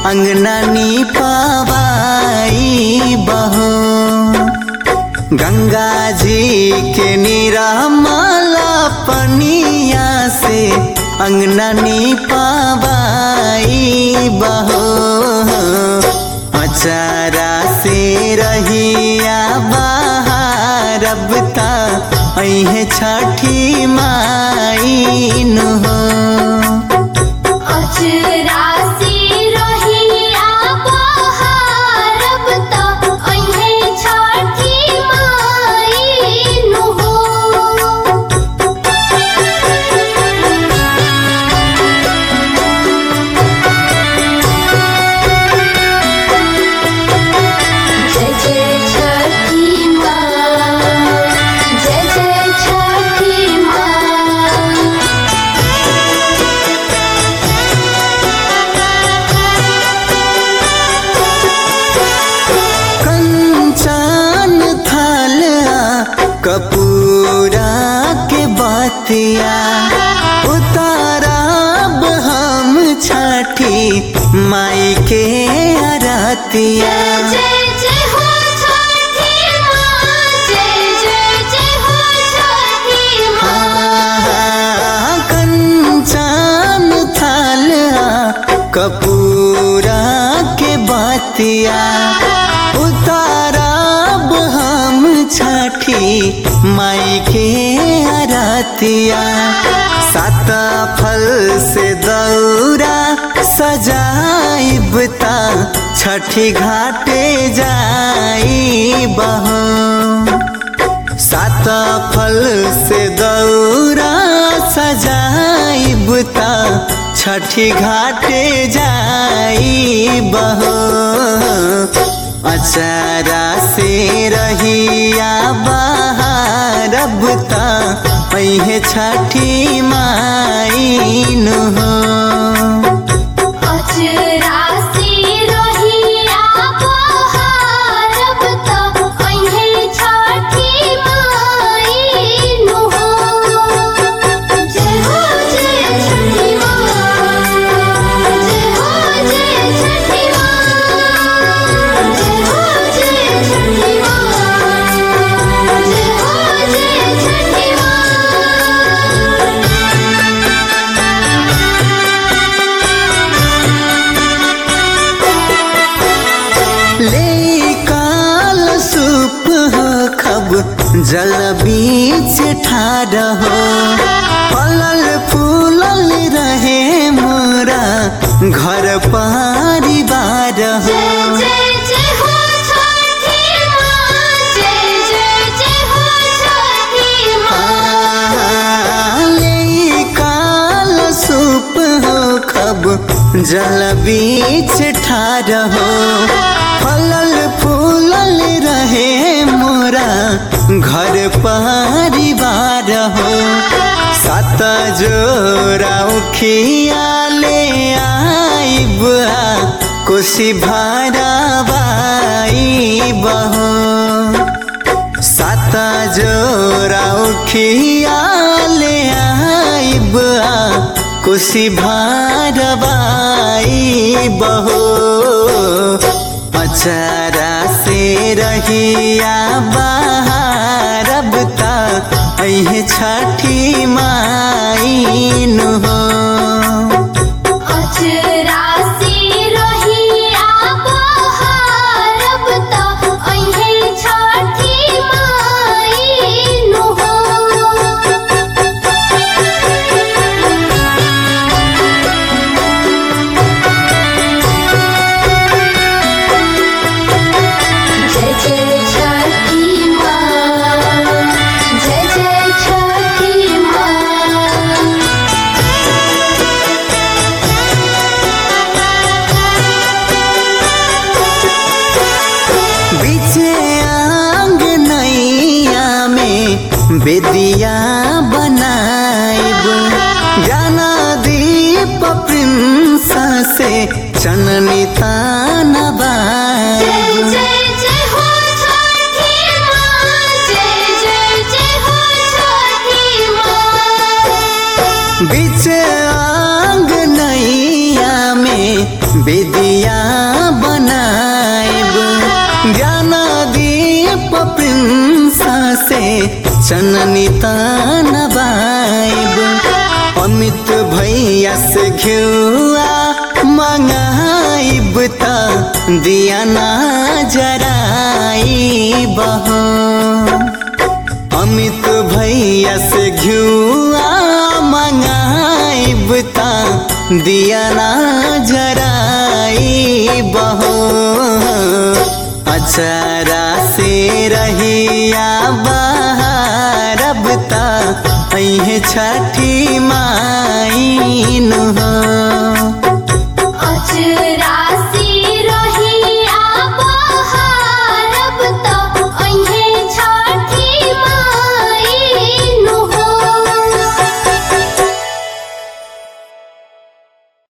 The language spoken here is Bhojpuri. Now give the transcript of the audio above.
अंगनानी पावाई बहो गंगा जी के निरामला पनिया से अंगनानी पावाई बहो अचारा से रहिया बाहर अब ता अहे छठी माई नु हो अचरा से रहिया बहारब त अइहे छठी माई नु हो जय जय छठी माँ जय जय छठी माँ कंचन थाला कपूरा के बातिया उतारब हम छठी माई के अरतिया जय जय हो छठी माँ जय जय जय हो छठी माँ कंचन थाला कपूरा के बातिया उतारब हम छठी माई के अरतिया सात फल से दौरा सजाइब ता छठी घाटे जाई बहो सात फल से दौरा सजाइब ता छठी घाटे जाई बहो अचारा से रहिया बाहर अब ता अहे छठी माई नु हो अचरा से रहिया बहारब त अइहे छठी माई नु हो जय हो जय छठी माँ जय हो जय छठी माँ जय हो जय छठी माँ जय हो जय छठी माँ ले काल सूप हो खब जल बीच ठार हो फलल फूलल रहे मोरा घर परिवार हो जय जय जय हो छठी माँ जय जय जय हो छठी माँ ले काल सूप हो खब जल बीच ठार हो फलल फूलल रहे मोरा घर परिवार हो सात जोरा उखिया ले आइब कोसी भाराबाई बहो सात जोरा उखिया ले आइब कुशी भारबाई बहो अचारा से रहिया बाहरब ता अहे छठी माई नु हो अचरा से रहिया बहारब त अइहे छठी माई नु हो जय जय छठी माँ जय जय छठी माँ बीचे आंग नैया में बेदिया बनाइब ज्ञाना दीप प्रिंस से चननी तान जय बाइब जय जय हो छठी माँ जय जय जय हो छठी माँ बीच आंग नैया में विदिया ज्ञान दीप प्रिंसा से चननी तान बाइब अमित भैया से घिउआ मंगाइब त दिया ना जराइब हो अमित भैया से घिउआ मंगाइब त दिया ना जराइब हो अचारा से रहिया बहारब ता अहे छठी माइन हो अचरा